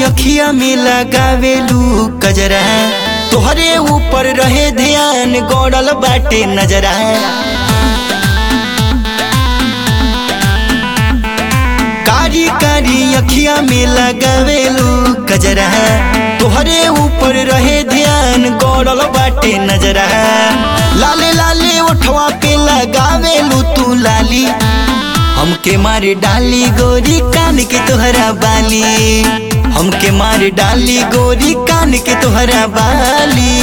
अखिया में लगावेलू कजरा तोहरे ऊपर रहे ध्यान गौड़ल बाटे नजरा कारी कारी अखिया में लगावेलू कजरा तोहरे ऊपर रहे ध्यान गौड़ल बाटे नजरा लाले लाले ओठवा पे लगावेलू तू लाली हमके मारे डाली गोरी कान के तोहरा बाली हमके मारे डाली गोरी कान के तोहरा बाली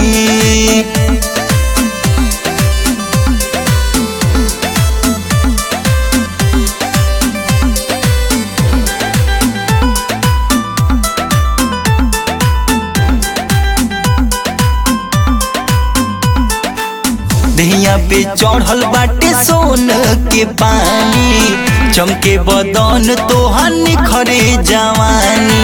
दहिया पे चढ़ल बाटे सोन के पानी चमके बदन तोहन खरे जवानी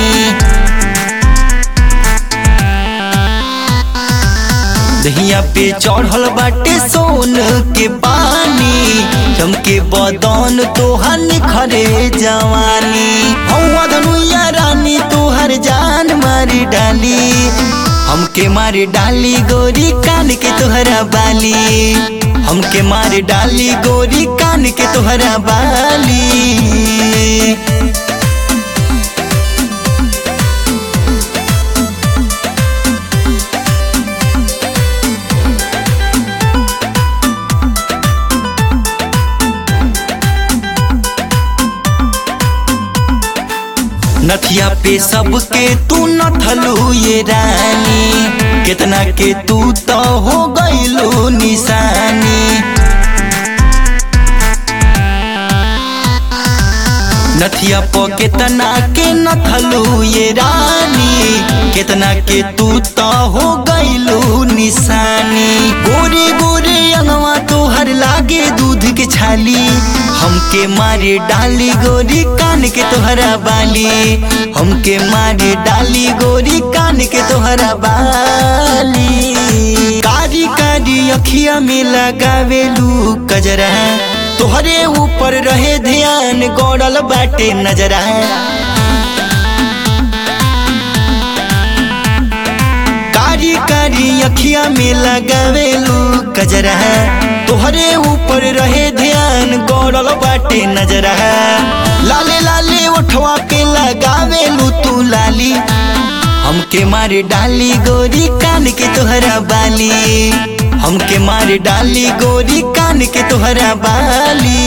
दहिया पे चढ़ल बाटे सोन के पानी चमके बदन तोहन खरे जवानी हौवा धनुया रानी तोहर जान मारी डाली हमके मारे डाली गोरी कान के तोहरा बाली हमके मारे डाली गोरी कान के तोहरा बाली नथिया पे सबके तू नथलू ये रानी कितना के तू तो हो गईलू निशानी नथिया पो कितना के नथलू ये रानी कितना के तू तो हो गईलू निशानी गोरे गोरे अंगवा तोहर लागे दूध के छाली हमके मारे डाली गोरी कान के तोहरा बाली हमके मारे डाली गोरी कान के तोहरा बाली कारी कारी अखिया में लगावेलू कजरा तोहरे ऊपर रहे ध्यान गौड़ल बाटे नजरा कारी कारी अखिया में लगावेलू कजरा तोहरे ऊपर रहे ध्यान गौड़ल बाटे नजरा लाले लाले ओठवा पे लगावेलू तू लाली हमके मारे डाली गोरी कान के तोहरा बाली हमके मारे डाली गोरी कान के तोहरा बाली